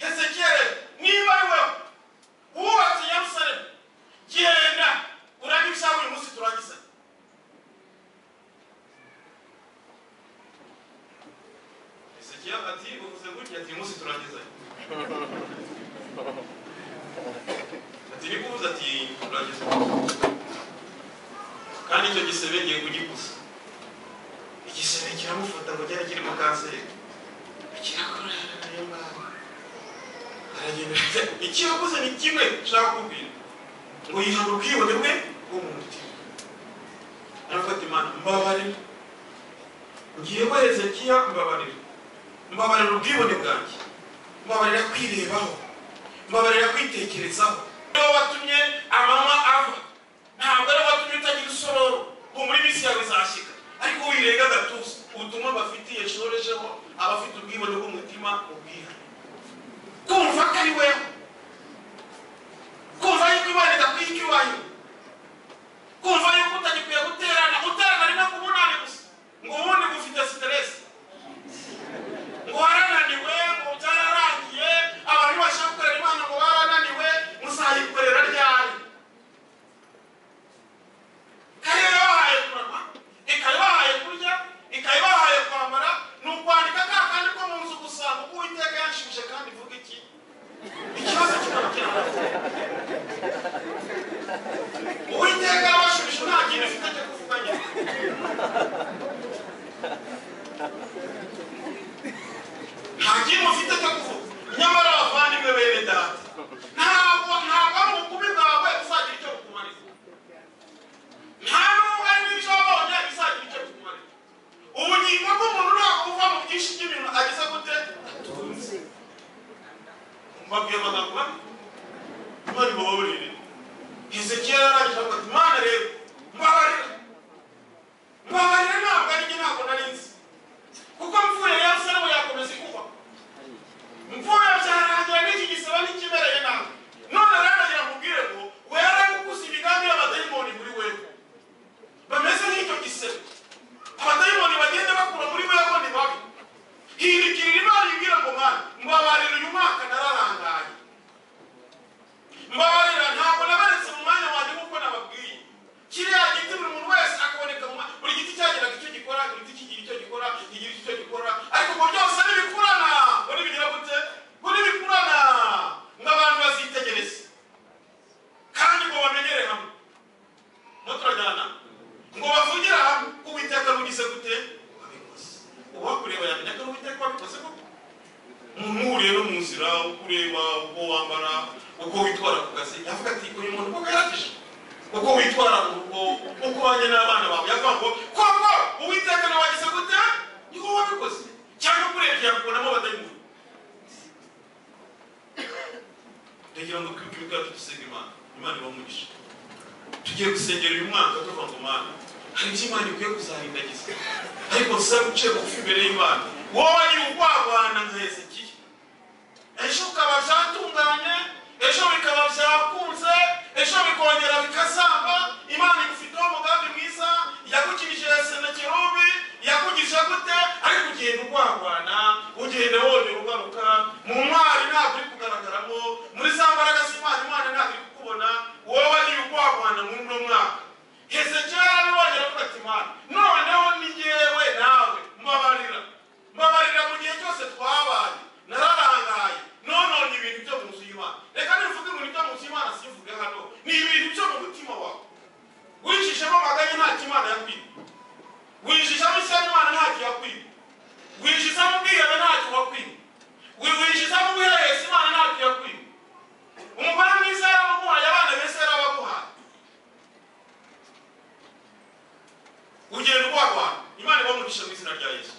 hezekiya rero niba ari wowe wubatse yerusalemu genda urage ibisaba uyu munsi turangiza hezekiya ati uvuze gutya ati uyu munsi turangizanye ati ni kuvuza ati urangeze kandi icyo gisebe ngiye kugikuza igisebe kiramufata ngo cyari kirimo kanseri kirakora ayo ngabo aragenda afite- ikiyakoze ni kimwe nshaka kubwira ngo yihana ubwibone bwe bwo mu mutima arafata imana mbabarira ngiye ko hezekiya mbabarira mbabarira ubwibone bwanjye mbabarira kwirebaho mbabarira kwitekerezaho niwe watumye amanywa ava ntabwo ari watumye utagira isororo ubu muri minsi yawe izashyika ariko wirenga agatuza ubutumwa bafitiye shorejeho abafite ubwibone bw'umutima ubwira kumva ko ari wewe kumva yuko imana idakwiye icyubahiro kumva yuko utagikwiye guterana guterana ari no kubunani gusa ngo ubundi gufite siteresi ngo warananiwe ngo nyamara abavandimwe bene data ntabwo ntabwo ari ubukubi bwawe uzagira icyo bukumarira nta nubwo ari n'icyo wabonye bizagira icyo bukumarira ubugingo bw'umuntu ntabwo buva mu byinshi by'ibintu ageze gute atunze mbabwiye amagambo mabi bari buhurire hezekiya yarangije avuga ati mana rero mbabarira mbabarira ntabwo ari njye ntabwo nari nzi kuko mvuye yarusaremu yakomeza ikuba mvuye byarangira n'iki gisaba n'ikibereye nawe none rero nagira nkubwire ngo wera gukuza imigambi y'abadayimoni muri wewe bameze nk'icyo gisebe abadayimoni bagenda bakura muri wewe ni babi hindukirira imana ibwira ngo mwana mbabarira uyu mwaka nararangaye mbabarira ntabwo nabaretse mu mwanya wanjye nk'uko nababwiye kiriya giti buri muntu wese akaboneka mu mwanya buri giti cyagiraga icyo gikora buri giti kigira icyo gikora kigira icyo gikora ariko ngo byose ntibikurana ngo ntibigira gute ngo ntibikurana ngo abantu bazitegereze kandi ngo bamenyere hamwe muturajyana ngo bavugire hamwe ko uwiteka rugize gute wabikoze uwakureba yamenya ko ari uwiteka wabikoze koko muhuriye no mu nzira uko ureba uko wambara uko witwara ku kazi yavuga ati uyu muntu koko yarafishe uko witwara mu rugo uko wajya n'abana bawe yavuga ngo koko uwiteka nawe wagize gute ni wowe wabikoze cyangwa kurebye yakubonamo abadayimoni ndagira ngo twibuke ubwacu dusenga imana imana iba umugisha tugiye gusengera uyu mwaka tuva ngo mana hari ibyo imana ikwiye kuzarindagiza ariko nsa guciye bugufi imbere y'imana wowe ni ugwagwana nka hezekiya ejo ukaba byatunganye ejo bikaba byakunze ejo bikongera bikazamba imana igufiteho umugambi mwiza yagukinije senakerubi yakugije gute ariko ugenda urwagwana ugenda wongera ugaruka mu ntwari ntabwo uri kugaragaramo muri za mbaraga z'imana imana ntabwo iri kukubona wowe ni ugwagwana muri uno mwaka hezekiya yarabibonye aravuga ati imana noneho ni jyewe nawe mbabarira mbabarira mu gihe cyose twabaye nararangaye nonone ibintu byo mu nzu y'imana reka nivuge ngo ni byo mu nzu y'imana simvuge hano ni ibintu byo mu mutima wawe wicishemo amaganya nta kimana yakwiba winjizamo isano imana ntacyo yakwiba winjizamo ubwihebe ntacyo wakwiba winjizamo ubuhererezi imana ntacyo yakwiba umugore mwiza yarabaguhaye abana beza yarabaguhaye ugenda urwagwana imana ibamugisha mu izina rya yesu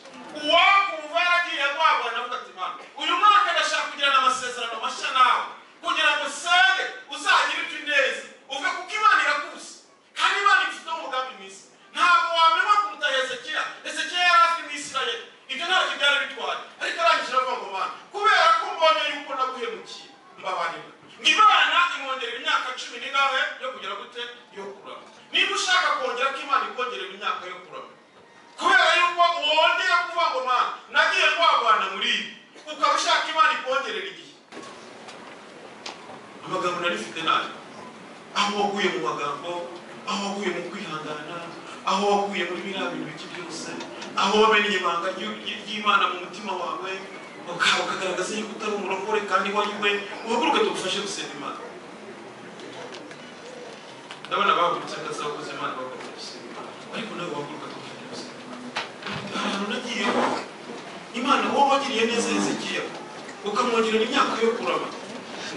uwakumva yaragiye agwagwana avuga ati mana uyu mwaka ndashaka kugirana amasezerano mashya nawe kugira ngo usenge uzagire ibyo neza uve kuko imana irakuzi kandi imana ifiteho umugambi mwiza ntabwo wamenya kuruta hezekiya hezekiya yari azwi mu isirayeli ibyo ntacyo byari bitwaye ariko arangije avuga ngo mana kubera ko mbonye yuko naguhemukiye mbabarira imana imwongerera imyaka cumi n'ingahe yo kugira gute yo kurama niba ushaka kongera ko imana ikongerera imyaka yo kurama kubera yuko wongera kuvuga ngo mana nagiye rwagwana muri ibi ukaba ushaka imana ikongerera igihe amagambo nari mfite nayo aho waguye mu magambo aho waguye mu kwihangana aho waguye muri biriya bintu bike byose aho wamenye ibanga ry'u- ry- ry'imana mu mutima wawe ukaba ukagaragaza yuko utari umurokore kandi wanyuwe uhaguruke tugufashe gusenga imana ndabona bahagurutse akazi abakozi imana bakomeza gusenga imana ariko nawe wahaguruka tugufashe gusenga imana ahantu nagiyeho imana wowe wagiriye neza hezekiya ukamwongerera imyaka yo kurama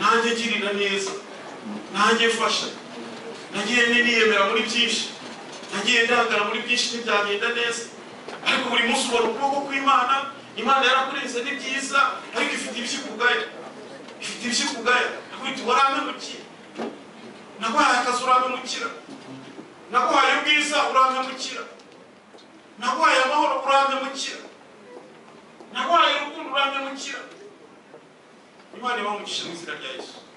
nanjye girira neza nanjye fasha nagiye niyemera muri byinshi nagiye ndangara muri byinshi ntibyagenda neza ariko buri munsi ubona ukuboko kw'imana imana yarakurenze ni byiza ariko ifite ibyikugaya ifite ibyikugaya akubita warampemukiye naguhaye akazi urampemukira naguhaye ubwiza urampemukira naguhaye amahoro urampemukira naguhaye urukundo urampemukira imana ibaha umugisha mu izina rya yesu